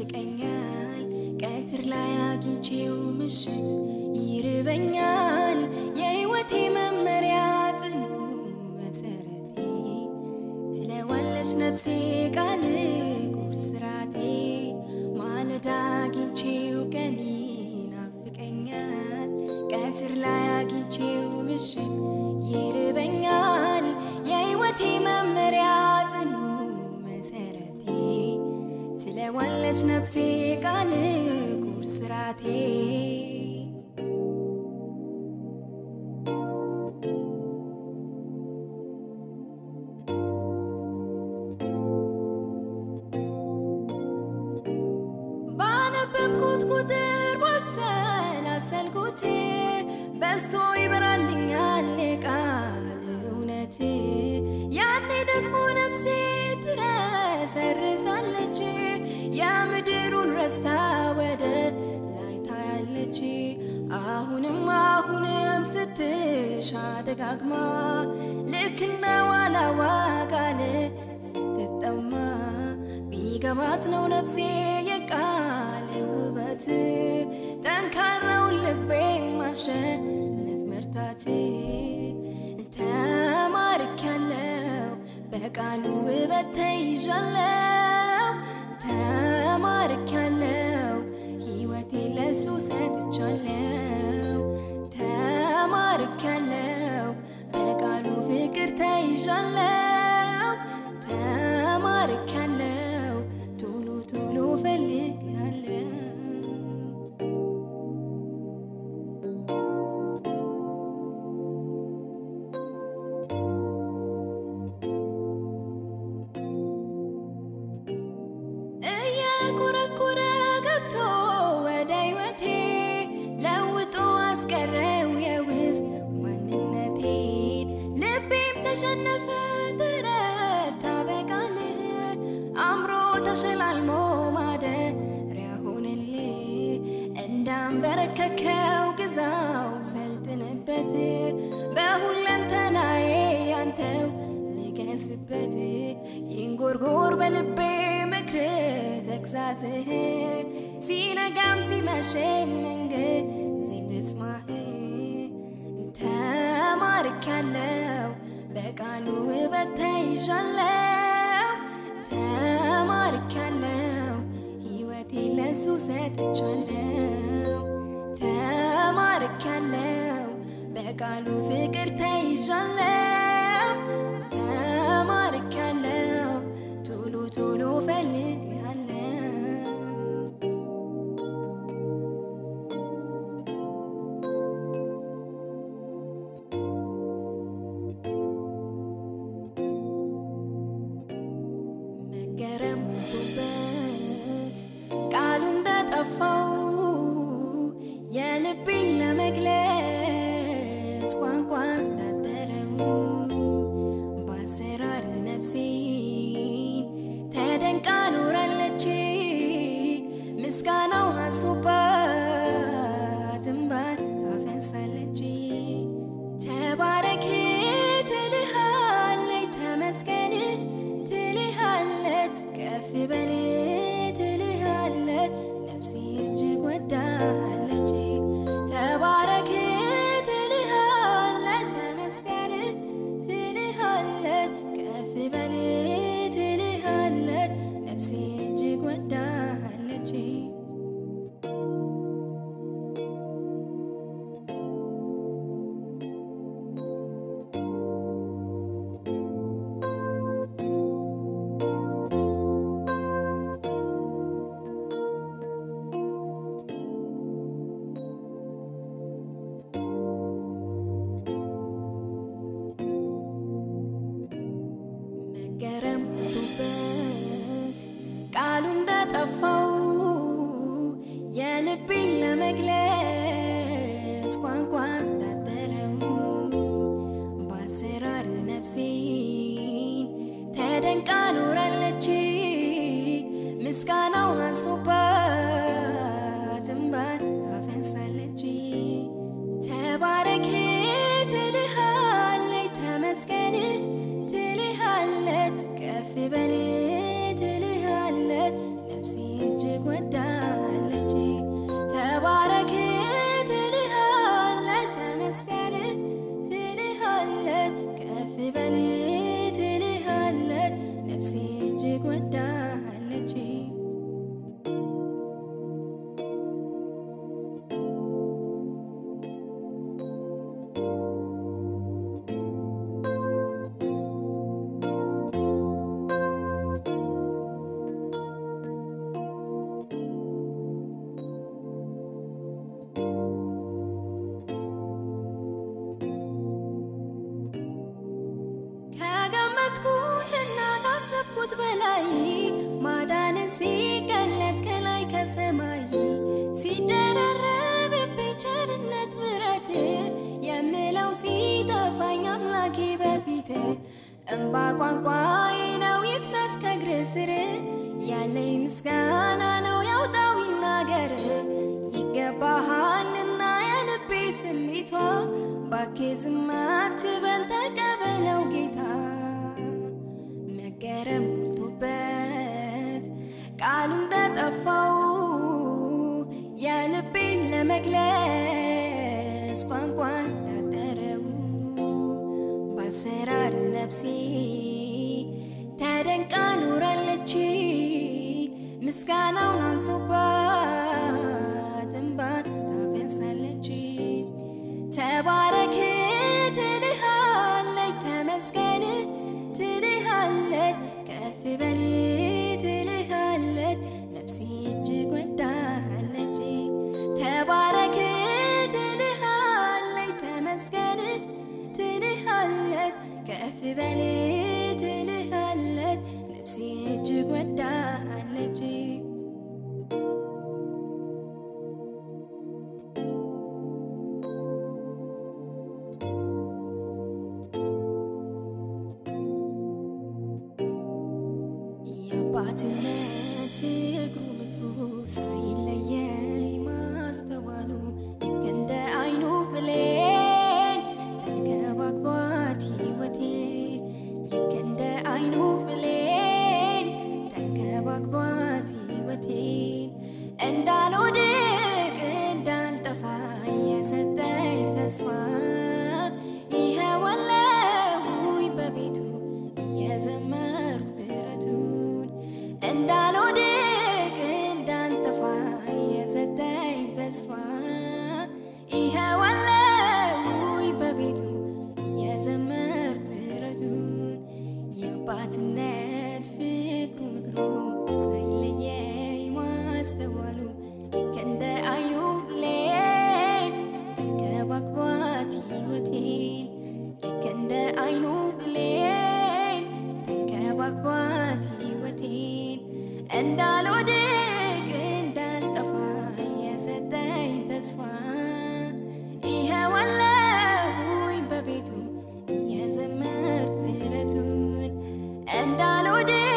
ይናፍቀኛል ቀትር ላይ አግኝቼው ምሽት ይርበኛል የሕይወቴ መመሪያ ጽኑ መሰረቴ ትለዋለች ነፍሴ ቃል ቁርስ ራቴ ማለዳ አግኝቼው ቀን ይናፍቀኛል ቀትር ላይ አግኝቼው ምሽት ይርበኛል የሕይወቴ መመሪያ ጽኑ መሰረቴ ትለዋለች ነፍሴ ቃል ቁርስ ራቴ ባነበብኩት ቁጥር ባሰላሰልኩት በስቶ ይበራልኛል ቃል እውነት ያኔ ደግሞ ነፍሴ ትረሰርሳለች የምድሩን ረስታ ወደ ላይ ታያለች አሁንም አሁንም ስትሻ ደጋግማ ልክ እንደ ዋላዋ ቃል ስትጠማ ቢገባት ነው ነፍሴ የቃል ውበት ጠንካራውን ልቤን ማሸነፍ መርታት ተማርኪያለው በቃሉ ውበት ተይዣለው ተማርኪያለው ሕይወቴ ለሱ ሰጥቻለው ተማርኪያለው በቃሉ ፍቅር ተይዣለው ተማርኪያለው ቶሎ ቶሎ ፈልጋለው እየኮረኮረ ገብቶ ወደ ሕይወቴ ለውጦ አስቀረው የውስጥ ማንነቴ ልቤም ተሸነፈ ተረታ በቃል አምሮ ተሸላልሞ ማደሪያ ሆነል እንዳንበረከከው ግዛው ሰልጥንበት በሁለንተናዬ ያንተው ንገስበት ይንጎርጎር በልቤ ምክር ተግዛዝህ ሲነጋም ሲመሽም መንገድ ልስማህ ተማርኪያለው በቃሉ ውበት ተይዣለው ተማርኪያለው ሕይወቴ ለሱ ሰጥቻለው ተማርኪያለው በቃሉ ፍቅር ተይዣለው ተማርኪያለው ቶሎ ቶሎ ፈልጋለው መገረም ውበት ቃሉ እንደጠፋው የልቤን ለመግለጽ ቋንቋ እንዳጠረው በአሰራር ነፍሴን ተደንቃ ኖራለች ምስጋናው አንሶባት እንባን ታፈሳለች ተባረክ ትልሃለች ተመስገን ትልሃለች ከፍ በል ትልሃለች ነፍሴ እጅግ ወዳለች ተባረክ ትልሃለች ተመስገን ትልሃለች ከፍ በል ትልሃለች ነፍሴ እጅግ ወዳለች መገረም ውበት ቃሉ እንደጠፋው የልቤን ለመግለጽ ቋንቋ እንዳጠረው በአሰራር ነፍሴን ተደንቃ ኖራለች ምስጋናው አንሶባት እንባን ታፈሳለች ተባረክ ትልሃለች ተመስገን ትልሃለች ከፍ በል ትልሃለች ነፍሴ እጅግ ከገመትኩትና ካሰብኩት በላይ ማዳን ሲገለጥ ከላይ ከሰማይ ሲደራረብብኝ ቸርነት ምሕረት የምለው ሲጠፋኝ አምላኬ በፊት እምባ ቋንቋዬ ነው ይፍሰስ ከእግር ስር ያለኝ ምስጋና ነው ያውጣው ይናገር ይገባሃልና የልቤ ስሜቷ ባኬ ዝም አትበል ተቀበለው ጌታ መገረም ሞልቶበት ቃሉ እንደጠፋው የልቤን ለመግለጽ ቋንቋ እንዳጠረው በአሰራር ነፍሴ ተደንቃ ኖራለች ምስጋናውን አንሶባት እንባ ታፈሳለች ተባረክ ትልሃለች ተመስገን ትልሃለች ከፍ በል ትልሃለች ነፍሴ እጅግ ወዳለች ተባረክ ትልሃለች ተመስገን ትልሃለች ከፍ በል ትልሃለች ነፍሴ እጅግ ወዳለች የአባትነት ፍቅሩ ምክሩ ሳይለየኝ ማስተዋሉ ልክ እንደ አይኑ ብሌን ተንከባክቧት ሕይወቴን ልክ እንደ አይኑ ብሌን ተንከባክቧት ሕይወቴን እንዳልወድቅ እንዳልጠፋ የሰጠኝ ተስፋ ይኸውልህ በቤቱ የዘመርኩ ምሕረቱን እንዳልወድቅ እንዳልጠፋ የሰጠኝ ተስፋ ይኸውልህ በቤቱ የዘመርኩ ምሕረቱን የአባትነት ፍቅሩ ምክሩ ሳይለየኝ ማስተዋሉ ልክ እንደ አይኑ ብሌን ተንከባክቧት ሕይወቴን ልክ እንደ አይኑ ብሌን ተንከባክቧት ሕይወቴን እንዳልወድቅ እንዳልጠፋ የሰጠኝ ተስፋ ይኸውልህ በቤቱ የዘመርኩ ምሕረቱን እንዳልወድቅ